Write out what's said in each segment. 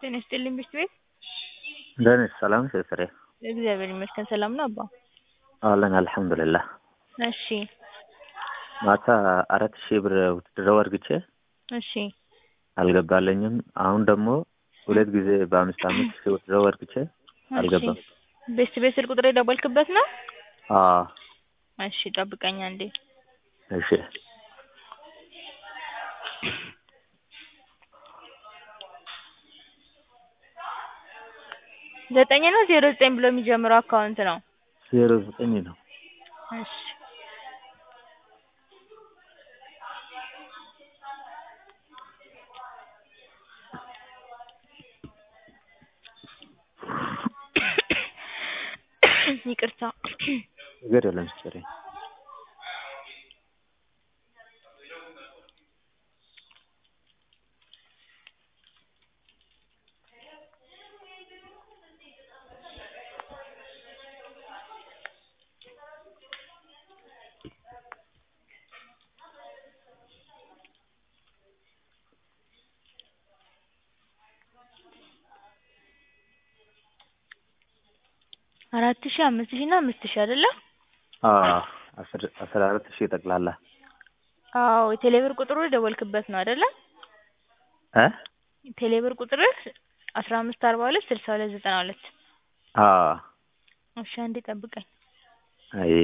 ጤና ይስጥልኝ ብርድ ቤት እንደት ነሽ? ሰላም ነሽ ፍሬ? እግዚአብሔር ይመስገን ሰላም ነው አባ። አለን አልሐምዱሊላህ። እሺ ማታ አራት ሺህ ብር ውትድርና አድርግቼ እሺ አልገባልኝም። አሁን ደግሞ ሁለት ጊዜ በአምስት አምስት ሺህ ውትድርና አድርግቼ አልገባም። ቤስት ቤት ስልክ ቁጥር የደወልክበት ነው? አዎ እሺ ጠብቀኝ አንዴ። እሺ ዘጠኝ ነው ዜሮ ዘጠኝ ብሎ የሚጀምረው አካውንት ነው? ዜሮ ዘጠኝ ነው። እሺ ይቅርታ ችግር የለም ፍሬ። አራት ሺህ አምስት ሺህ እና አምስት ሺህ አይደለ? አዎ አስር አስራ አራት ሺህ ጠቅላላ። አዎ የቴሌብር ቁጥሩ የደወልክበት ነው አይደለ? እ ቴሌብር ቁጥርህ አስራ አምስት አርባ ሁለት ስልሳ ሁለት ዘጠና ሁለት አዎ እሺ አንዴ ጠብቀኝ። አይ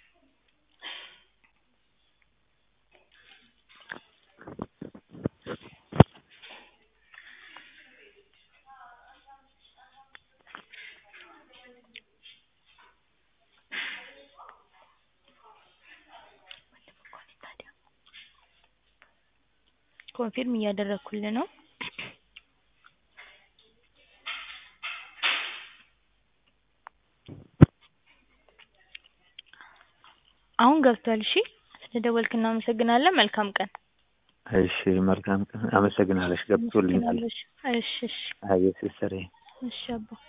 ኮንፊርም እያደረኩልህ ነው። አሁን ገብቷል። እሺ ስለደወልክ እናመሰግናለን። መልካም ቀን። እሺ መልካም ቀን። አመሰግናለሽ። ገብቶልኛል። እሺ እሺ አይ ሲስተሬ እሺ አባ